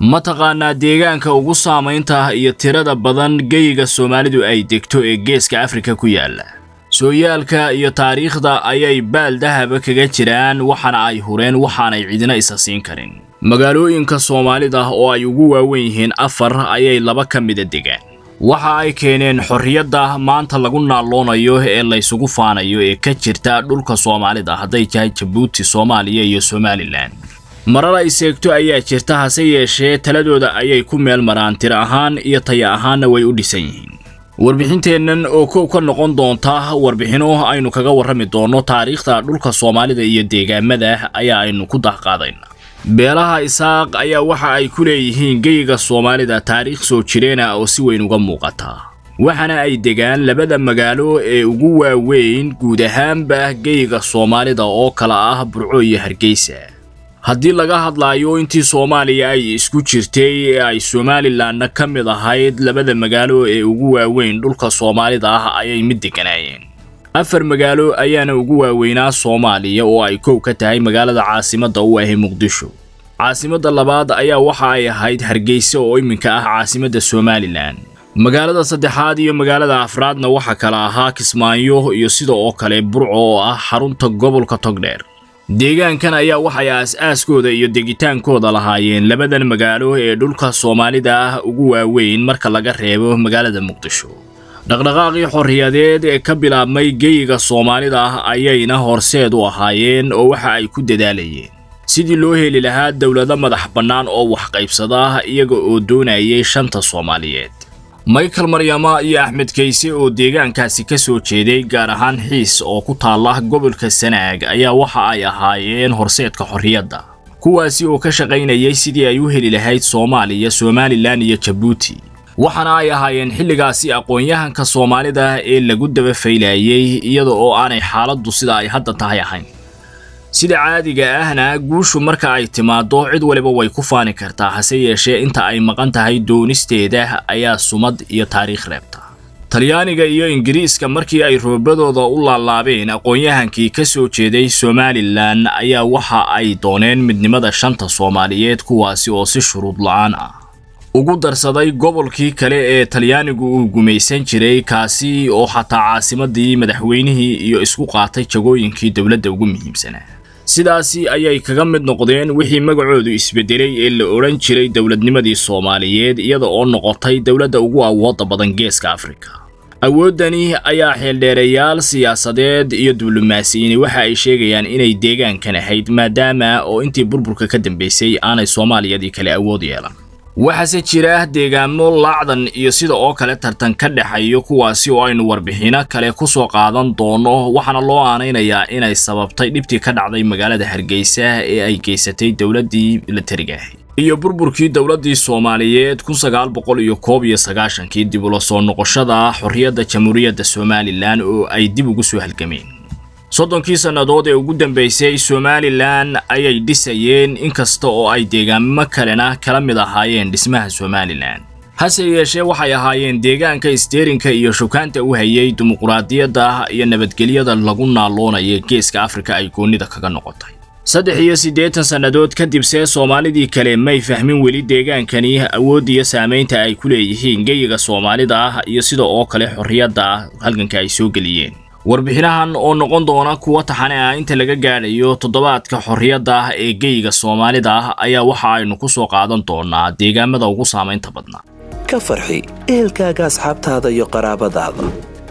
mataqaanaa deegaanka ugu saamaynta iyo tirada badan geyiga soomaalidu ay degto ee geeska afrika ku yaalla sooyaalka iyo taariikhda ayay baal dahaba kaga jiraan waxaana ay hureen waxaanay cidina isa siin karin magaalooyinka soomaalida oo ay ugu waawen yihiin afar ayay laba ka mida degaan waxa ay keeneen xorriyadda maanta lagu naalloonayo ee laysugu faanayo ee ka jirta dhulka soomaalida hadday tahay jabuuti soomaaliya iyo somalilan marar ay seegto ayaa jirta hase yeeshee taladooda ayay ku meel maraan tir ahaan iyo taya ahaanna way u dhisan yihiin warbixinteennan oo kow ka noqon doonta warbixino aynu kaga warrami doonno taariikhda dhulka soomaalida iyo deegaamada ayaa aynu ku dahqaadayna beelaha isaaq ayaa waxa ay ku leeyihiin geyiga soomaalida taariikh soo jireena oo si weyn uga muuqata waxaana ay degaan labada magaalo ee ugu waaweyn guud ahaanba geyiga soomaalida oo kala ah burco iyo hargeysa haddii laga hadlaayo intii soomaaliya ay isku jirtay ee ay somalilanna ka mid ahayd labada magaalo ee ugu waaweyn dhulka soomaalida ah ayay mid deganaayeen afar magaalo ayaana ugu waaweynaa soomaaliya oo ay kow ka tahay magaalada caasimadda u ahay muqdisho caasimadda labaad ayaa waxa ay ahayd hargeysa oo iminka ah caasimadda somalilan magaalada saddexaad iyo magaalada afraadna waxaa kala ahaa kismaayo iyo sida oo kale burco oo ah xarunta gobolka togdheer deegaankan ayaa waxay aas-aaskooda iyo degitaankooda lahaayeen labadan magaalo ee dhulka soomaalida ah ugu waaweyn marka laga reebo magaalada muqdisho dhaqdhaqaaqii xorriyadeed ee ka bilaabmay geyiga soomaalida ah ayayna horseed u ahaayeen oo waxa ay ku dadaalayeen sidii loo heli lahaa dowlado madax bannaan oo wax qaybsada iyaga oo doonayay shanta soomaaliyeed michael maryama iyo axmed kayse oo deegaankaasi ka soo jeeday gaar ahaan xiis oo ku taalla gobolka sanaag ayaa waxa ay ahaayeen horseedka xorriyadda kuwaasi oo ka shaqaynayay sidii ay u heli lahayd soomaaliya somalilan iyo jabuuti waxaana ay ahaayeen xilligaasi aqoon-yahanka soomaalida ee lagu daba faylayay iyada oo aanay xaaladdu sida ay hadda tahay ahayn sida caadiga ahna guushu marka ay timaaddo cid waliba way ku faani kartaa hase yeeshee inta ay maqan tahay doonisteeda ayaa sumad iyo taariikh reebta talyaaniga iyo ingiriiska markii ay roobadooda u laalaabeen aqoon-yahankii ka soo jeeday somalilan ayaa waxa ay dooneen midnimada shanta soomaaliyeed kuwaasi oo si shuruud la-aan ah ugu darsaday gobolkii kale ee talyaanigu uu gumaysan jiray kaasi oo xataa caasimadii madaxweynihii iyo isku qaatay jagooyinkii dowladda ugu muhiimsanaa sidaasi ayay kaga mid noqdeen wixii magacoodu isbedelay ee la odhan jiray dowladnimadii soomaaliyeed iyada oo noqotay dowladda ugu awoodda badan geeska afrika awooddani ayaa xeeldheerayaal siyaasadeed iyo diblomaasiyiini waxa ay sheegayaan inay deegaankan ahayd maadaama oo intii burburka ka dambaysay aanay soomaaliyadii kale awood yeelan waxaase jira deegaamo laacdan iyo sida oo kale tartan ka dhexayo kuwaasi oo aynu warbixino kale ku soo qaadan doono waxaana loo aanaynayaa inay sababtay dhibtii ka dhacday magaalada hargeysa ee ay geysatay dowladdii milatariga ahayd iyo burburkii dowladdii soomaaliyeed kun sagaal boqol iyo koob iyo sagaashankii dib ula soo noqoshada xorriyadda jamhuuriyadda somalilan oo ay dib ugu soo halgameen soddonkii sannadood ee ugu dambaysay somalilan ayay dhisayeen inkasta oo ay deegaamo kalena kala mid ahaayeen dhismaha somalilan hase yeeshee waxay ahaayeen deegaanka isteerinka iyo shukaanta u hayay dimuquraadiyadda iyo nabadgelyada lagu naaloonaya geeska afrika ay goonnida kaga noqotay saddex iyo siddeetan sannadood kadibse soomaalidii kale may fahmin weli deegaankani awood iyo saamaynta ay ku leeyihiin geyiga soomaalida ah iyo sida oo kale xorriyadda halganka ay soo geliyeen warbixinahan oo noqon doona kuwa taxane ah inta laga gaadhayo toddobaadka xorriyadda ah ee geyiga soomaalida ah ayaa waxa aynu ku soo qaadan doonaa deegaamada ugu saamaynta badnaa ka farxi ehelkaaga asxaabtaada iyo qaraabadaada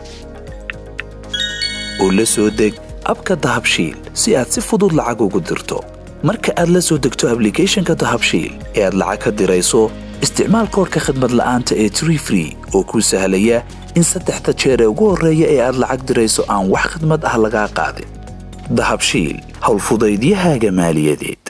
oo la soo deg abka dahabshiil si aad si fudud lacag ugu dirto marka aad la soo degto ablicathonka dahabshiil ee aad lacag ka dirayso isticmaal koorka khadmad la'aanta ee tree free oo kuu sahlaya in saddexda jeer ee ugu horreeya ee aad lacag dirayso aan wax khidmad ah lagaa qaadin dahabshiil howlfudaydiyahaaga maaliyadeed